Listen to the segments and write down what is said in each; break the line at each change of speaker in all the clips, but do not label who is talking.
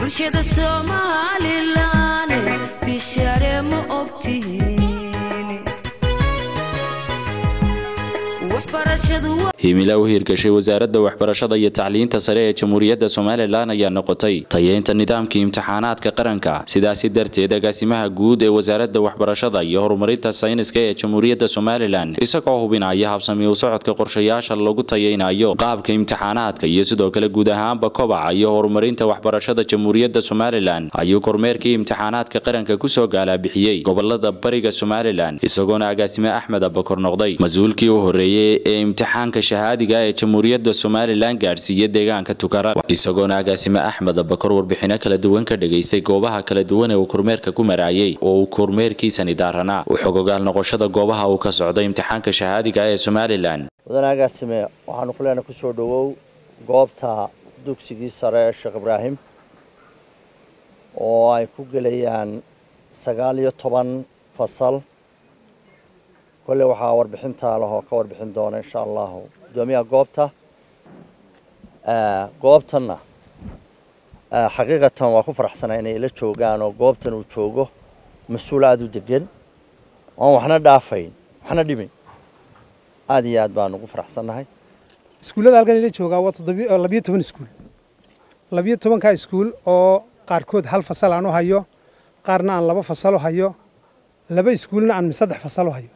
bulshada somalilan bishare ma ogtihiin waxbarashadu
himila u hirgashay wasaaradda waxbarashada iyo tacliinta sare ee jamhuuriyadda somalilan ayaa noqotay tayeynta nidaamka imtixaanaadka qaranka sidaasi darteed agaasimaha guud ee wasaaradda waxbarashada iyo horumarinta sayniska ee jamhuuriyadda somalilan isagoo hubinaya habsami u socodka qorshayaasha lagu tayeynayo qaabka imtixaanaadka iyo sidoo kale guud ahaanba kobaca iyo horumarinta waxbarashada jamhuuriyadda somalilan ayuu kormeerkii imtixaanaadka qaranka kusoo gaalabixiyey gobolada bariga somalilan isagoona agaasime axmed abakor noqday mas-uulkii u horeeyey ee imtixaanka shahaadiga ee jamhuuriyadda somalilan gaadhsiiya deegaanka tukara isagoona agaasime axmed abakor warbixino kala duwan ka dhegaystay goobaha kala duwan ee uu kormeerka ku maraayey oo uu kormeerkiisani daaranaa u xogogaal noqoshada goobaha uu ka socday imtixaanka shahaadiga ee somalilan
mudane agaasime waxaanu ku leenahay kusoo dhowow goobta dugsigii sare ee sheekh ibraahim oo ay ku gelayaan sagaal iyo toban fasal kolley waxaa warbixintaa lahoo ka warbixin doona insha allahu guddoomiyaha goobta goobtanna xaqiiqatan waa ku faraxsanaa inay la joogaan oo goobtan uu joogo mas-uul aada u degan oon waxna dhaafayn waxna dhimin aada iyo aad baanu ugu faraxsannahay
iskuullada halkan ila joogaa waa toddobiyo toban iskuul labiyo tobankaa iskuul oo qaarkood hal fasal aan u hayo qaarna aan laba fasal u hayo laba iskuulna aan saddex fasal u hayo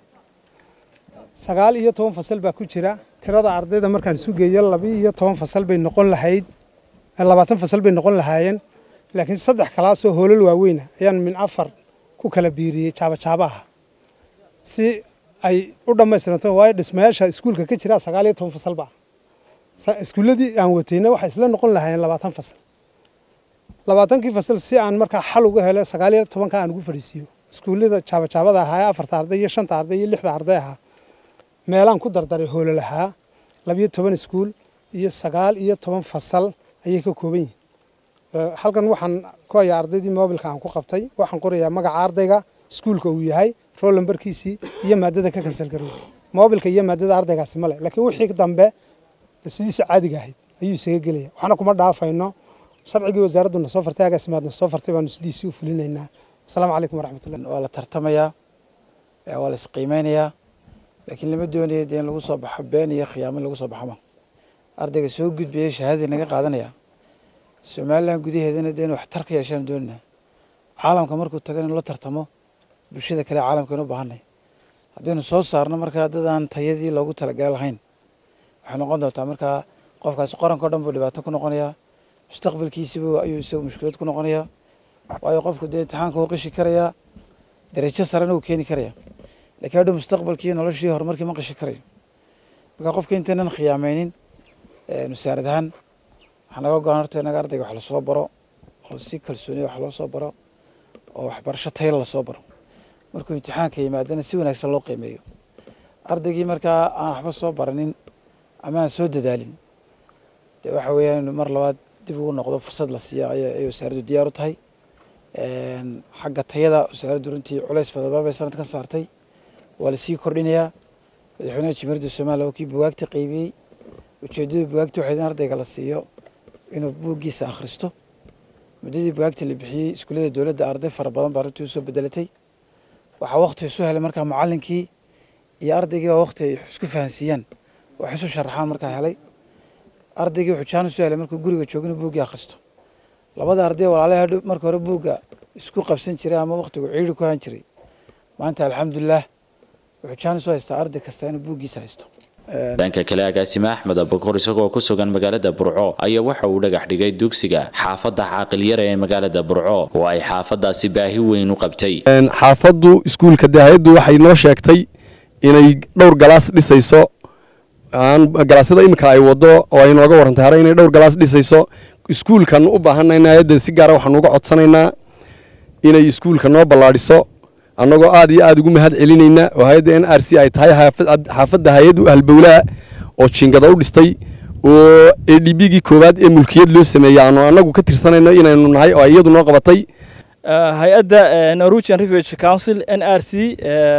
sagaal iyo toban fasal baa ku jira tirada ardayda markaan isu geeyo laba iyo toban fasal bay noqon lahayd labaatan fasal bay noqon lahaayeen laakiin saddex kalaasoo hoolal waaweyna ayaan min afar ku kala biiriyey jaabajaaba ah si ay u dhammaystiranto waayo dhismayaasha iskuulka ka jira sagaal iyo toban fasal baa iskuulladii aan watayna waxay isla noqon lahaayeen labaatan fasal labaatankii fasal si aan markaa xal uga helo sagaal iyo tobanka aan ugu fadhiisiiyo iskuullada jaabajaabada ahaa ee afarta arday iyo shanta arday iyo lixda arday ahaa meelaan ku dardaray hoolo lahaa labiyo toban iskuul iyo sagaal iyo toban fasal ayay ka kooban yihiin halkan waxaan ku hayaa ardaydii moobilka aan ku qabtay waxaan qorayaa magaca ardayga iskuulka uu yahay rool lambarkiisii iyo maadada ka kansal garoobay moobilka iyo maadada ardaygaasi male laakiin wixii dambe sidiisa caadiga ahayd ayuu isaga gelaya waxna kuma dhaafayno sharcigii wasaaraddu na soo fartay agaasimaadna soo fartay baanu sidiisii u fulinaynaa asalaamu calaykum waraxmatullah
waa la tartamayaa waa la isqiimeynayaa laakiin lama doonayo dee in lagu soo baxo been iyo khiyaamo lagu soo baxoma ardayga soo gudbaya shahaadadii naga qaadanaya somalilan gudaheedana dee in wax tar ka yeeshaan doonina caalamka markuu tagan in la tartamo bulshada kale caalamkaynu u baahanay haddaynu soo saarno markaa dad aan tayadii loogu talagali lahayn waxay noqon doontaa markaa qofkaasi qorankao dhan buu dhibaato ku noqonayaa mustaqbalkiisibu ayuu isagu mushkilad ku noqonayaa waayo qofku dee imtixaanka uu qishi karayaa darajo sarena uu keeni karaya lakiin hadhow mustaqbalkii noloshii horumarkii ma qishi karayo marka qofka intaynan khiyaameynin wasaarad ahaan waxaa naga go-an horta inaga ardayga wax lasoo baro oo si kalsooniya wax loo soo baro oo waxbarasho tayla lasoo baro markuu imtixaanka yimaadana si wanaagsan loo qiimeeyo ardaygii markaa aan waxba soo baranin ama aan soo dadaalin dee waxa weeyaan inu mar labaad dib ugu noqdo fursad la siiya ayay wasaaraddu diyaar u tahay xagga tayada wasaaraddu runtii culays badan bay sanadkan saartay waa lasii kordhinayaa madaxweynaha jimhuriyadda somaliya oo kii bugaagta qaybiyey ujeeddada bugaagta waxay in ardayga la siiyo inuu buuggiisa akhristo muddadii bugaagta la bixiyey iskuullada dowladda arday fara badan baa runtii usoo bedelatay waxaa waqti isu helay markaa macallinkii iyo ardaygii baa waqti ay isku fahansiiyaan wax isu sharaxaan markaa helay ardaygii wuxuu jaan isu helay markuu guriga joogo inuu buuggii akhristo labada arday walaalaha hadhow marka hore buugga isku qabsan jiray ama waqtigu ciidhi ku han jiray maanta alxamdulilah wuxuu jaan isu haystaa arday kasta inuu buuggiisa haysto
dhanka kale agaasime axmed abakor isagoo ku sugan magaalada burco ayaa waxa uu dhagax dhigay dugsiga xaafadda caaqilyara ee magaalada burco oo ay xaafadaasi baahi weyn u qabtay
xaafaddu iskuulka dee hay-addu waxay noo sheegtay inay dhowr galaas dhisayso galaasyada iminka ay wado oo ay nooga warantay hore inay dhowr galaas dhisayso iskuulkan u baahanayna hay-adda si gaara waxaan uga codsanaynaa inay iskuulka noo ballaadhiso annagoo aad iyo aad ugu mahad celinayna oo hay-adda n r c ay tahay xaafadda hay-ad u ahlbowlaa oo jingada u dhistay oo a d b gii koowaad ee mulkiyad loo sameeyey aanu annagu ka tirsanayno inaynu nahay oo iyadu noo qabatay
hay-adda norwegian refuge council n r c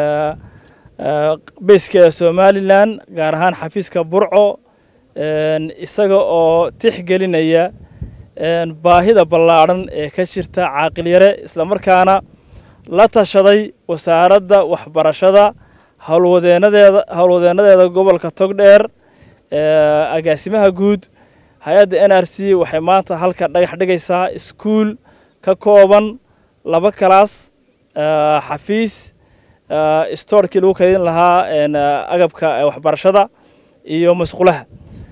beyskeeda somalilan gaar ahaan xafiiska burco isaga oo tixgelinaya baahida ballaadhan ee ka jirta caaqilyare islamarkaana la tashaday wasaaradda waxbarashada howlwadeenadeeda howlwadeenadeeda gobolka togdheer agaasimaha guud hay-adda n r c waxay maanta halka dhagax dhigaysaa iskuul ka kooban laba kalaas xafiis stoorkii lagu kaydin lahaa agabka waxbarashada iyo masqulaha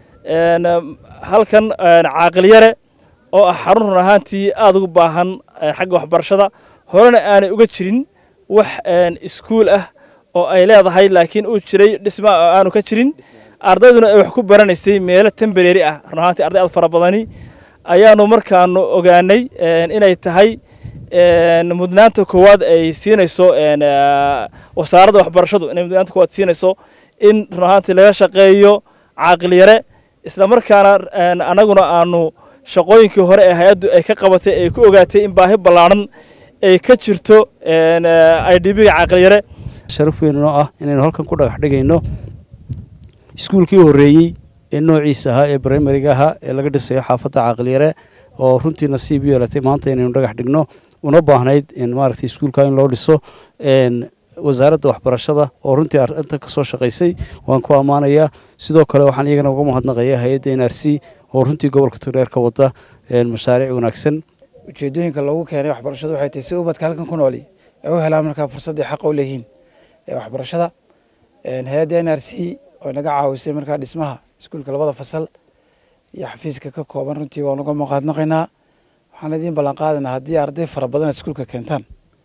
halkan caaqilyare oo ah xarun run ahaantii aada ugu baahan xagga waxbarashada horena aanay uga jirin wax iskuul ah oo ay leedahay laakiin uu jiray dhisma aanu ka jirin ardayduna ay wax ku baranaysay meelo tembareeri ah run ahaantii arday aad fara badani ayaanu markaanu ogaanay inay tahay mudnaanta koowaad ay siinayso wasaaradda waxbarashadu inay mudnaanta koowaad siinayso in run ahaantii laga shaqeeyo caaqilyare isla markaana annaguna aanu shaqooyinkii hore ee hay-addu ay ka qabatay ay ku ogaatay in baahi ballaadhan ay ka jirto i d b-ga caaqilyare
sharaf weyn noo ah inaynu halkan ku dhagax dhigayno iskuulkii horreeyey ee noociisa ahaa ee brimariga ahaa ee laga dhisayo xaafadda caaqilyare oo runtii nasiib u yeelatay maanta inaynu dhagax dhigno una baahnayd maaragtay iskuulka in loo dhiso wasaaradda waxbarashada oo runtii arinta ka soo shaqaysay waan ku ammaanayaa sidoo kale waxaan iyagana uga mahadnaqayaa hay-adda n r c oo runtii gobolka togdheer ka wada mashaariic wanaagsan
ujeedooyinka loogu keenay waxbarashadu waxay tahay si ubadka halkan ku nooli ay u helaan markaa fursadday xaqa u leeyihiin ee waxbarashada hay-adda n r c oo naga caawisay markaa dhismaha iskuulka labada fasal iyo xafiiska ka kooban runtii waan uga mahadnaqaynaa waxaan idiin ballan qaadanaa haddii arday fara badan iskuulka keentaan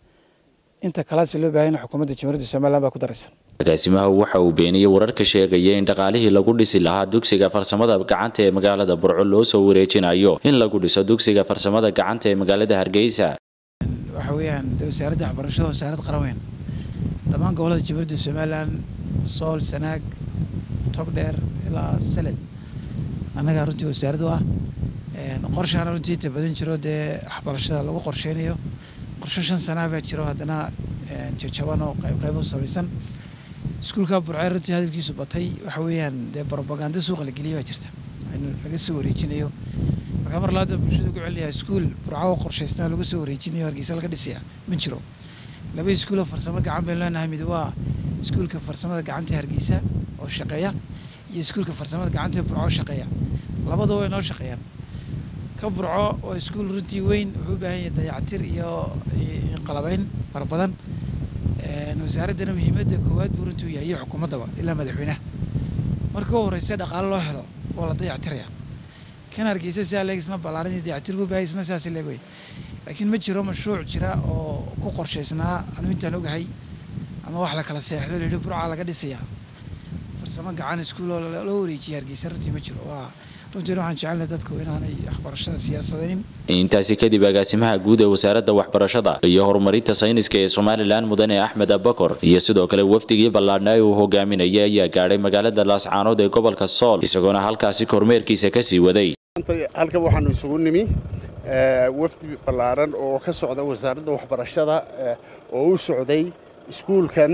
inta kalaasi loo baahanya xukuumadda jamhuuriyadda somalilan baa ku daraysa
agaasimaha waxa uu beeniyey wararka sheegaya in dhaqaalihii lagu dhisi lahaa dugsiga farsamada gacanta ee magaalada burco loo soo wareejinayo in lagu dhiso dugsiga farsamada gacanta ee magaalada hargeysa
waxa weeyaan wasaaradda waxbarashada wasaarad qaran weyn dhammaan gobolada jamhuuriyadda somalilan sool sanaag togdheer ilaa salel annagaa runtii wasaaraddu ah qorshaana runtii inta badan jiro dee waxbarashada lagu qorsheynayo qorshe shan sanaa baa jiro haddana jajaban oo qayb qayb u samaysan iskuulka burcee runtii hadalkiisu batay waxa weeyaan dee brobaganda suuqa la geliyay baa jirta in laga soo wareejinayo markaa mar labaad bulshada ugu celinayaa iskuul burco oo qorshaysnaa lagu soo wareejinayo hargeysa laga dhisaya ma jiro laba iskuuloo farsamo gacan baynu leenahay mid waa iskuulka farsamada gacanta hargeysa oo shaqeeya iyo iskuulka farsamada gacanta ee burco shaqeeya labadaba way noo shaqeeyaan ka burco oo iskuul runtii weyn wuxuu u baahan yahay dayactir iyo qalabeyn fara badan wasaaraddana muhiimadda koowaad buu runtii u yahay iyo xukuumaddaba ilaa madaxweynaha marka u horreysa dhaqaale loo helo waa la dayactiraya kan hargeysa sidaa leeg isna ballaaran iyo dayactir buu bahay isna sidaas leeg wey laakiin ma jiro mashruuc jira oo ku qorshaysnaa anu intaan ogahay ama wax la kala seexdo la yidhi burca laga dhisayaa farsamo gacan iskuul oo loo wareejiyay hargeysa runtii ma jiro waa runtiin waxaan jecelnahay dadku inaanay waxbarashada siyaasadayn
intaasi kadib agaasimaha guud ee wasaaradda waxbarashada iyo horumarinta sayniska ee somalilan mudane axmed abakor iyo sidoo kale wafdigii ballaadhnaa uu hogaaminayay ayaa gaadhay magaalada laascaanood ee gobolka sool isagoona halkaasi kormeerkiisa kasii waday
halkan waxaanu isugu nimi wafdi ballaadhan oo ka socda wasaaradda waxbarashada oo u socday iskuulkan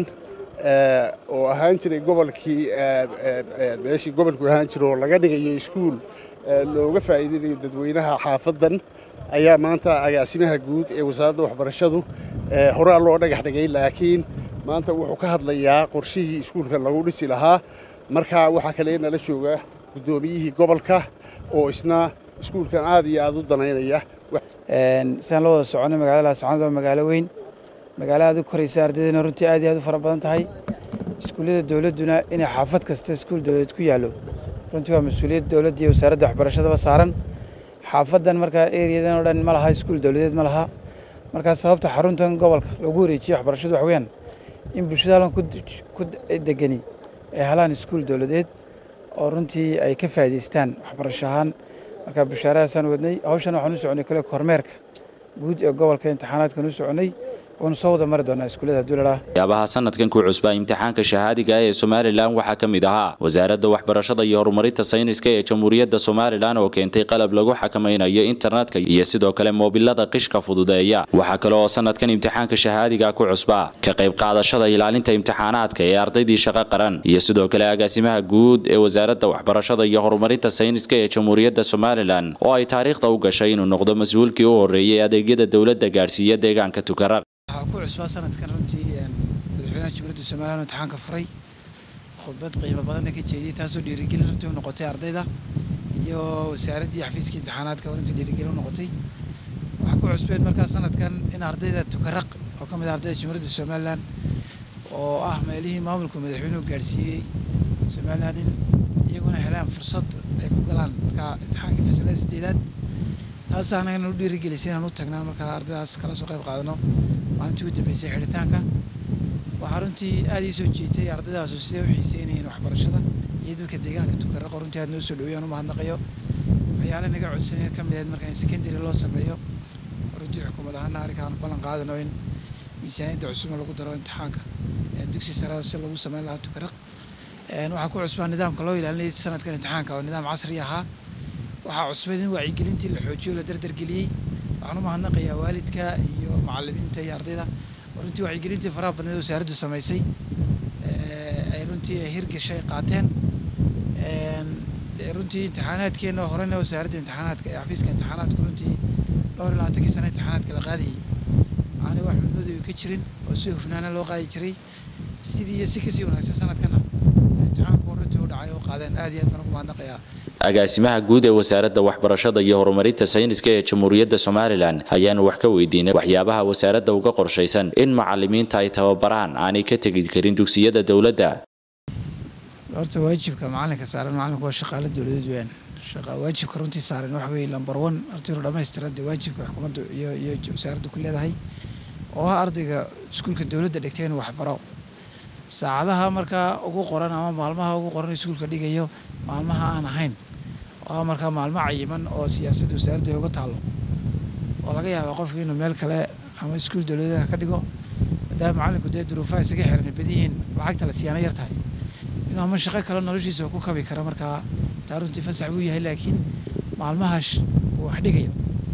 oo ahaan jiray gobolkii meeshii gobolku ahaan jira oo laga dhigayo iskuul looga faa'iidinayo dadweynaha xaafaddan ayaa maanta agaasimaha guud ee wasaaradda waxbarashadu horaa loo dhagax dhigay laakiin maanta wuxuu ka hadlayaa qorshihii iskuulkan lagu dhisi lahaa markaa waxaa kale nala jooga guddoomiyihii gobolka oo isna iskuulkan aad iyo aad u danaynaya
sidaan la wada soconay magaalada laascaanood waa magaalo weyn magaalo aad u koraysa ardaydana runtii aad iyo aad u fara badan tahay iskuullada dowladduna inay xaafad kasta iskuul dowladeed ku yaallo runtii waa mas-uuliyad dowladda iyo wasaaradda waxbarashadaba saaran xaafaddan markaa eriyadan oo dhan ma laha iskuul dowladeed ma laha markaa sababta xaruntan gobolka loogu wareejiyey waxbarashadu wax weeyaan in bulshada halkan ku degani ay helaan iskuul dowladeed oo runtii ay ka faa'iidaystaan waxbarasho ahaan markaa bushaaradaasaan wadnay hawshan waxaan u soconay kale kormeerka guud ee gobolka imtixaanaadkan u soconay waanu soo wada mari doonaa iskuullada hadduu ladhaa
waxyaabaha sanadkan ku cusbaa imtixaanka shahaadiga ee somalilan waxaa ka mid ahaa wasaaradda waxbarashada iyo horumarinta sayniska ee jamhuuriyadda somalilan oo keentay qalab lagu xakamaynayo internetka iyo sidoo kale moobilada qishka fududeeya waxaa kale oo sanadkan imtixaanka shahaadiga ku cusbaa ka qayb qaadashada ilaalinta imtixaanaadka ee ardaydii shaqo qaran iyo sidoo kale agaasimaha guud ee wasaaradda waxbarashada iyo horumarinta sayniska ee jamhuuriyadda somalilan oo ay taariikhda u gashay inuu noqdo mas-uulkii u horreeyay adeegyada dowladda gaadhsiiya deegaanka tukaraq
waxaa ku cusbaa sanadkan runtii madaxweynaha jamhuuriyadda somalilan imtixaanka furay khudbad qiimo badanna ka jeediyey taasoo dhiirigelin runtii u noqotay ardayda iyo wasaaraddii xafiiska imtixaanaadka runtii dhiirigelin u noqotay waxaa ku cusbeed markaa sanadkan in ardayda tukaraq oo ka mid ah ardayda jamhuuriyadda somalilan oo ah meelihii maamulka madaxweynuhu gaadhsiiyey somalilan in iyaguna helaan fursad ay ku galaan markaa imtixaankii fasilada sideedaad taas anagana u dhiirigelisay inaan u tagnaan markaa ardaydaas kala soo qayb qaadano maalintii ugu dambeysay xidhitaanka waxaa runtii aada ii soo jeetay ardaydaas siday u xiiseynayeen waxbarashada iyo dadka deegaanka tukaraqo runtii aad noo soo dhaweeyaan u mahadnaqayo waxyaale naga codsanaya ka mid ahayd marka in secondary loo sameeyo runtii xukuumad ahaana arrinkaan ballan qaadano in miisaaniyadda cusubna lagu daro imtixaanka dugsi sare si lagu sameyn lahaa tukaraq waxaa ku cusbaa nidaamka loo ilaalinayay sanadkan imtixaanka oo nidaam casri ahaa waxaa cusbayd in wacyigelintii la xoojiyo la dardargeliyey waxaan u mahadnaqayaa waalidka iyo macalimiinta iyo ardayda oo runtii wacyigelintii faraha badneed wasaaraddu samaysay ay runtii hirgashay qaateen runtii imtixaanaadkeena horena wasaaradda imtixaanaadka ee xafiiska imtixaanaadku runtii dhowr iyo labaatankii sana imtixaanaadka la qaadayay aanay wax midmadow ka jirin oo si hufnaana loo qaadi jiray sidii iyo si kasii wanaagsan sanadkana imtixaanku runtii u dhacay oo qaadeen aad iyo aad baan ugu mahadnaqayaa
agaasimaha guud ee wasaaradda waxbarashada iyo horumarinta sayniska ee jamhuuriyadda somalilan ayaanu wax ka weydiinay waxyaabaha wasaaradda uga qorshaysan in macalimiinta ay tababaraan aanay ka tegi karin dugsiyada dowladda
horta waajibka macalinka saaran macalinku waa shaqaale dowladeed weeyaan shaqa waajibka runtii saaran waxa weeye lambar one horta inuu dhammaystira dee waajibka xukuumadda iyo iyo wasaaraddu ku leedahay oo ah ardayga iskuulka dowladda dhigtay inuu waxbaro saacadaha markaa ugu qoran ama maalmaha ugu qoran iskuulka dhigayo maalmaha aan ahayn oo markaa maalmo cayiman oo siyaasadda wasaaradda uga taalo oo laga yaaba qofku inuu meel kale ama iskuul dowladeed ka dhigo maadaama macalinku dee duruufaha isaga xiran badiyihiin lacagta la siyaana yar tahay inuu ama shaqo kale noloshiisa ku kabi kara markaa taa runtii fasax buu yahay laakiin maalmahaas uu wax dhigayo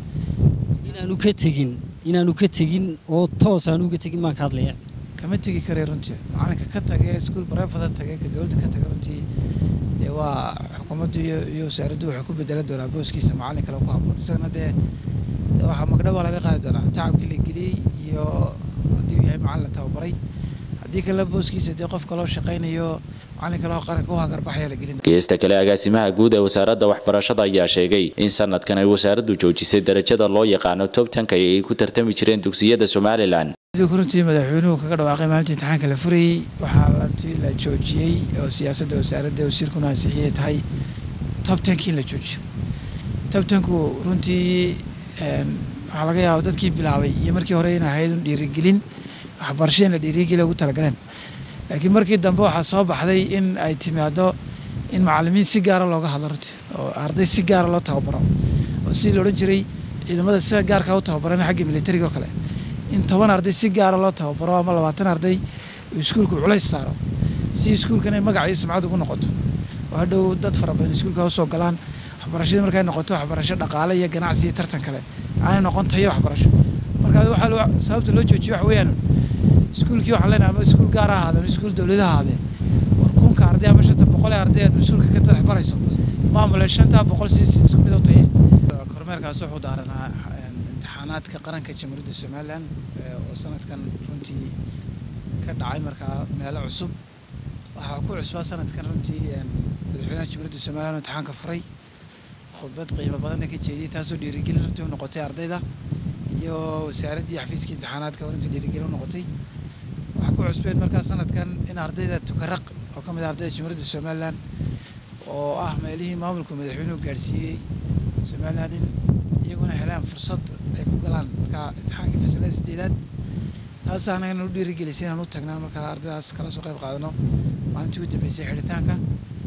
inaanu ka tegin inaanu ka tegin oo toos aanu uga tegin maan ka hadlaya
kama tegi karay runtii macalinka ka tage iskuul barefada tage ka dowladda ka tage runtii dee waa xukuumaddu iyo iyo wasaaraddu waxay ku bedelan doonaa booskiisa macalin kale ku habboon isagana dee waxaa magdhaba laga qaadi doonaa tacabkii la geliyey iyo haddii uu yahay macalin la tababaray haddii kale booskiisa dee qof kaloo shaqaynayo macalin kaloo qaranka u hagarbaxaya la gelin
geesta kale agaasimaha guud ee wasaaradda waxbarashada ayaa sheegay in sanadkan ay wasaaraddu joojisay darajada loo yaqaano tobtanka ee ay ku tartami jireen dugsiyada somalilan
runtii madaxweynuhu kaga dhawaaqay maalintii imtixaanka la furayey waxaa lantii la joojiyey oo siyaasadda wasaaradda wasiirkuna ansixiyay tahay tobtankii in la joojiyo tobtanku runtii waxaa laga yaaba dadkii bilaabay iyo markii hore in ahayd un dhiirigelin waxbarasho in la dhiirigeliya ugu talagaleen laakiin markii dambe waxaa soo baxday in ay timaado in macalimiin si gaara looga hadlo runtii oo arday si gaara loo tababaro oo sidii la odhan jiray ciidamada sida gaarkaa u tababaran xagga militariga oo kale in toban arday si gaara loo tababaro ama labaatan arday uu iskuulku culays saaro si iskuulkan ay magac iyo sumcad ugu noqoto oo hadhow dad fara badan iskuulka usoo galaan waxbarashadii markay noqoto waxbarasho dhaqaale iyo ganacsi iyo tartan kale aanay noqon tayo waxbarasho marka waxaa sababta loo joojiyo waxa weeyaan iskuulkii waxaan leenahay ama iskuul gaar ha ahaadee ama iskuul dowladaha ahaadee war kunka arday ama shanta boqol ee arday aad mas-uulka ka tadax barayso maamule shantaa boqol si isku mid u tayeen kormeerkaas wuxuu daaranaa imtixaanaadka qaranka jamhuuriyadda somalilan oo sanadkan runtii ka dhacay markaa meelo cusub waxaa ku cusbaa sanadkan runtii madaxweynaha jamhuuriyadda somalilan imtixaanka furay khudbad qiimo badanna ka jeediyey taasoo dhiirigelin runtii u noqotay ardayda iyo wasaaraddii xafiiska imtixaanaadka runtii dhiirigelin u noqotay waxaa ku cusbeed markaa sanadkan in ardayda tukaraq oo ka mid ah ardayda jamhuuriyadda somalilan oo ah meelihii maamulka madaxweynuhu gaadhsiiyey somalilan in iyaguna helaan fursad ay ku galaan markaa imtixaankii fasilada sideedaad taas anagana u dhiirigelisay inaan u tagnaan markaa ardaydaas kala soo qayb qaadano maalintii ugu dambeysay xidhitaanka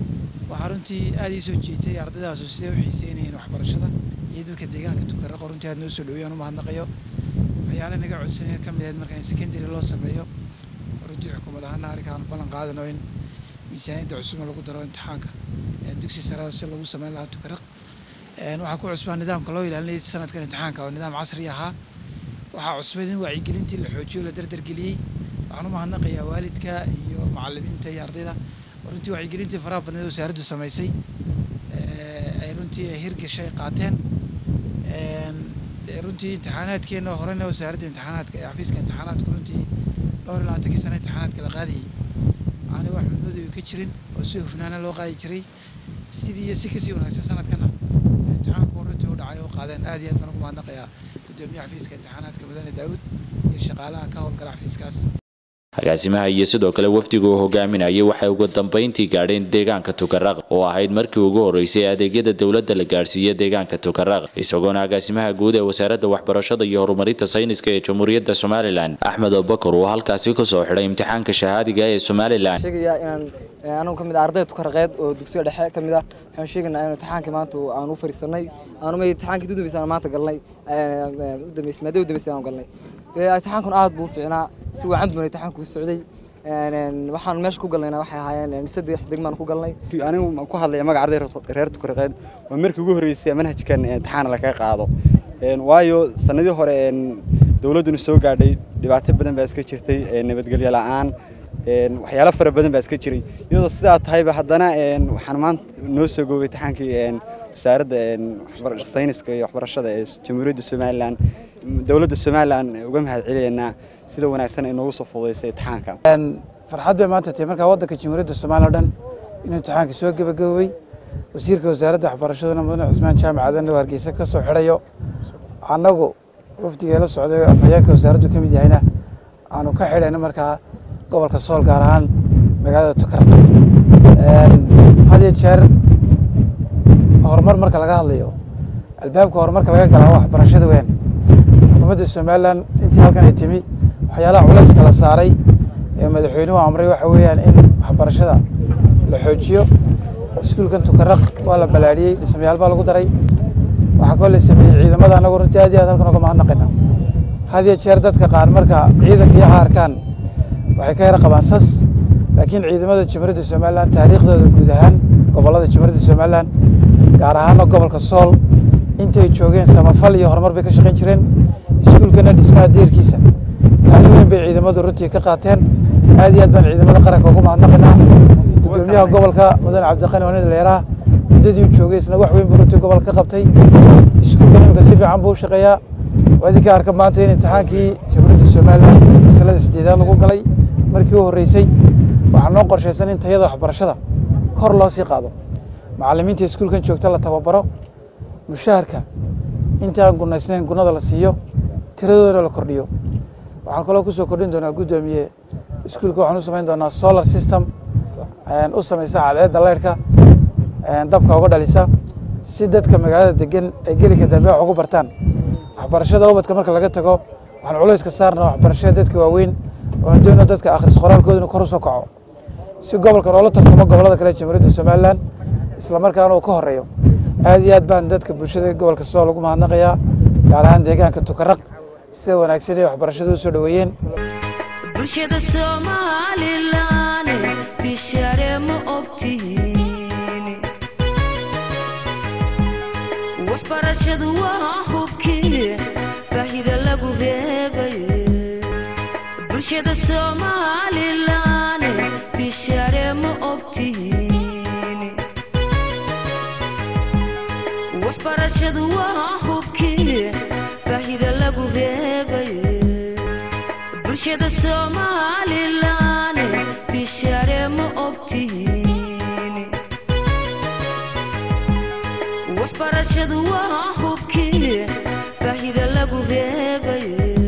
waxaa runtii aada ii soo jeetay ardaydaas siday u xiiseynayeen waxbarashada iyo dadka deegaanka tukaraqo runtii aad noo soo dhaweeyaan u mahadnaqayo waxyaale naga codsanaya ka mid ahayd marka in secondary loo sameeyo runtii xukuumad ahaana arrinkaan ballan qaadano in miisaaniyadda cusubna lagu daro imtixaanka dugsi sare si lagu sameyn lahaa tukaraq waxaa ku cusbaa nidaamka loo ilaalinayay sanadkan imtixaanka oo nidaam casri ahaa waxaa cusbayd in wacyigelintii la xoojiyo la dardargeliyey waxaan u mahadnaqayaa waalidka iyo macalimiinta iyo ardayda runtii wacyigelintii faraha badneed wasaaraddu samaysay ay runtii hirgashay qaateen runtii imtixaanaadkeena horena wasaaradda imtixaanaadka ee xafiiska imtixaanaadku runtii dhowr iyo labaatankii sano imtixaanaadka la qaadayay aanay wax midmadow ka jirin oo si hufnaana loo qaadi jiray sidii iyo si kasii wanaagsan sanadkana imtixaanku runtii u dhacay oo qaadeen aad iyo aad baan ugu mahadnaqayaa gudoomiyaha xafiiska imtixaanaadka mudane daawud iyo shaqaalaha ka howlgala xafiiskaas
agaasimaha iyo sidoo kale wafdigu uu hogaaminayay waxay ugu dambeyntii gaadheen deegaanka tukaraq oo ahayd markii ugu horeysay adeegyada dowladda la gaadhsiiya deegaanka tukaraq isagoona agaasimaha guud ee wasaaradda waxbarashada iyo horumarinta sayniska ee jamhuuriyadda somalilan axmed abubakar uu halkaasi kasoo xidhay imtixaanka shahaadiga ee somalilan
sheegayaa inaan anigu ka mid ah ardayda tukaraqeed oo dugsiga dhexe ka mid ah waxaan sheegaynaa in imtixaankii maanta aan u fariisanay aanuma imtixaankii udambeysay aan maanta galnay udambeysay maadada udambeysay aan galnay dee imtixaankun aad buu u fiicnaa si wacan buu imtixaanku u socday waxaan meesha ku galnayna waxay ahaayeen saddex degmaan ku galnay
anigu ku hadlaya magaca arday reer tukaraqeed waa markii ugu horreysay manhajkan imtixaan lakaga qaado waayo sanadii hore dowladduna soo gaadhay dhibaato badan baa iska jirtay nabadgelyo la'aan waxyaalo fara badan baa iska jiray iyadoo sidaa tahayba haddana waxaan maanta noo soo goobay imtixaankii wasaaradda sayniska iyo waxbarashada ee jamhuuriyadda somalilan dowladda somalilan uga mahad celiyaynaa sida wanaagsan ay noogu soo fududaysay imtixaanka
farxad bay maanta tahay markaa waddanka jamhuuriyadda soomaaliya o dhan inuu imtixaanka soo gebagaboobay wasiirka wasaaradda waxbarashadana mudane cusmaan jaamac aadan oo hargeysa ka soo xidhayo annagu wafdigee la socday afhayeenka wasaaraddu ka mid yahayna aanu ka xidhayno markaa gobolka sool gaar ahaan magaalada tukar had iyo jeer horumar marka laga hadlayo albaabka horumarka laga galaa waxbarashada weyn xukuumadda somalilan intii halkan ay timi waxyaalaha culayska la saaray ee madaxweynuhu amray waxa weeyaan in waxbarashada la xoojiyo iskuulkan tukaraq waa la balaadhiyey dhismayaal baa lagu daray waxaa koo la sameeyey ciidamada annagu runtii aad iyo aad halkan uga mahadnaqayna had iyo jeer dadka qaar marka ciidanka iyo arkaan waxay ka yara qabaan sas laakiin ciidamada jamhuuriyadda somalilan taariikhdooda guud ahaan gobollada jamhuuriyadda somalilan gaar ahaana gobolka sool intay joogeen samafal iyo horumar bay ka shaqayn jireen iskuulkana dhismaha deerkiisa kaalin weyn bay ciidamadu runtii ka qaateen aad iyo aad baan ciidamada qaranka ugu mahadnaqaynaa gudoomiyaha gobolka mudane cabdiqani hone dhalinyaraha muddadii uu joogay isna wax weyn buu runtii gobolka ka qabtay iskuulkan imika si fiican buu u shaqeeyaa waadii ka arka maanta in imtixaankii jamhuuriyadda somalilan fasalada sideedaad lagu galay markii u horreysay waxaa noo qorshaysan in tayada waxbarashada kor loo sii qaado macallimiinta iskuulkan joogta la tababaro mushaharka intii aan gunaysnayn gunada la siiyo tiradoodana la kordhiyo waxaan kaloo kusoo kordhin doonaa guddoomiye iskuulka waxaan u samayn doonaa solar system u samaysa cadceedda leyrhka dabka uga dhalisa si dadka magaalada degan ay gelika dambe wax ugu bartaan waxbarashada ubadka marka laga tago waxaan culayska saarnaa waxbarashada dadka waaweyn oona doona dadka akhris qoraalkooduna kor u soo kaco si gobolkan oola tartamo gobollada kale jamhuuriyadda somalilan isla markaana uu ka horeeyo aad iyo aad baan dadka bulshada gobolka sool ugu mahadnaqayaa gaar ahaan deegaanka tukaraq sida wanaagsan ee waxbarashada u soo dhoweeyeen
bulshada somalilan bishare ma ogtihiin waxbarashadu waa hubkii baahida lagu reebay bulshada somalilan bishare ma ogtihiin waxbarashadu waa hubkii baahida lagu reebay bulshada somalilan bishare ma ogtihiin waxbarashadu waa hubkii baahida lagu reebay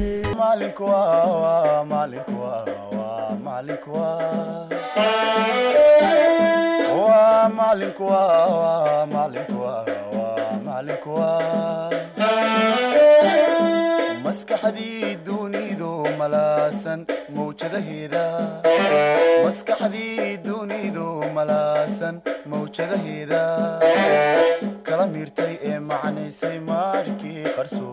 maskaxdii dunidu malaasan mawjadaheeda maskaxdii dunidu malaasan mawjadaheeda kala miirtay ee macnaysay maarkii qarsoon